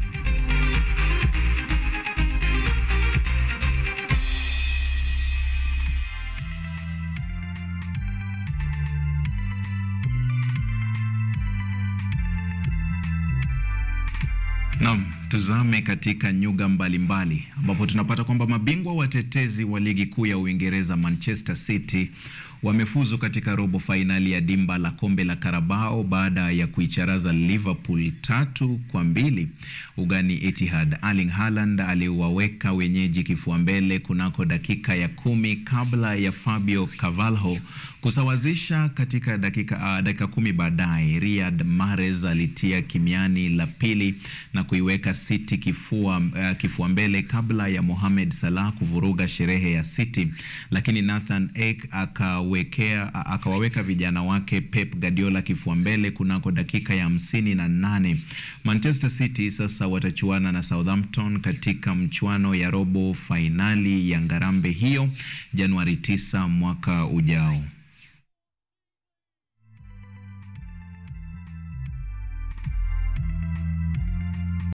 Naam, tuzame katika nyuga mbalimbali ambapo tunapata kwamba mabingwa watetezi wa ligi kuu ya Uingereza Manchester City wamefuzu katika robo fainali ya dimba la kombe la Carabao baada ya kuicharaza Liverpool tatu kwa mbili ugani Etihad. Erling Haaland aliwaweka wenyeji kifua mbele kunako dakika ya kumi kabla ya Fabio Carvalho kusawazisha katika dakika, uh, dakika kumi baadaye. Riyad Mahrez alitia kimiani la pili na kuiweka City kifua, uh, kifua mbele kabla ya Mohamed Salah kuvuruga sherehe ya City, lakini Nathan Ake akawekea akawaweka vijana wake Pep Guardiola kifua mbele kunako dakika ya hamsini na nane. Manchester City sasa watachuana na Southampton katika mchuano ya robo fainali ya ngarambe hiyo Januari 9 mwaka ujao.